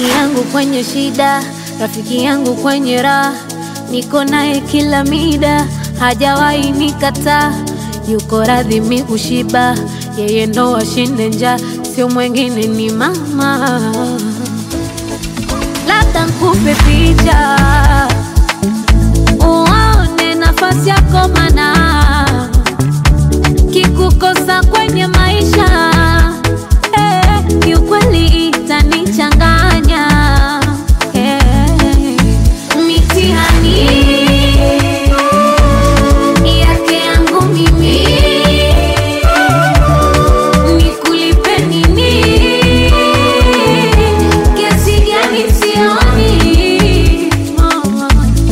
rafiki yangu kwenye shida, rafiki yangu kwenye raha, niko naye kila mida, hajawahi nikataa, yuko radhi mi kushiba, yeye ndo ashinde njaa, sio mwengine ni mama. Labda nkupe picha uone nafasi yako, mana kikukosa kwenye maisha eh, kiukweli itanichanganya eh, mitihani yake yangu mimi nikulipe nini? Kiasi gani sioni mama.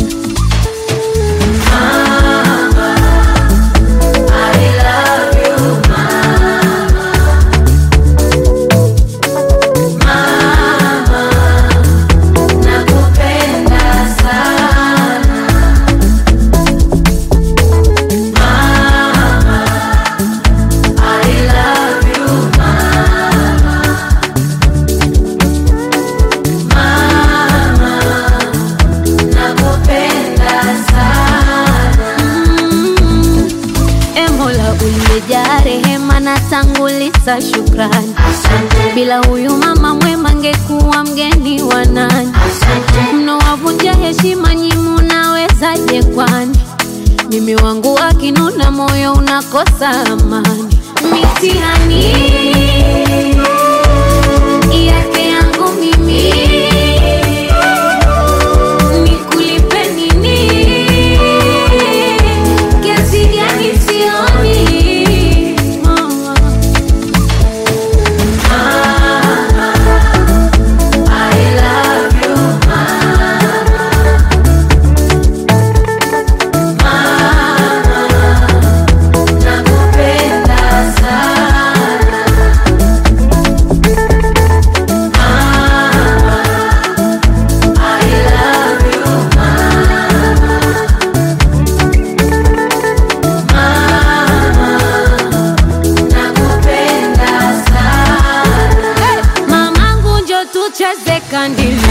Mm. E Mola uliyejaa rehema na tanguliza shukrani, bila huyu mama mwema ngekuwa mgeni wa nani? Mnowavunja heshima nyi, munawezaje kwani? Mimi wangu akinuna, moyo unakosa amani. Mitihani yake yangu mimi nikulipe nini? Kiasi gani sioni mama. Mamangu njo tucheze kandili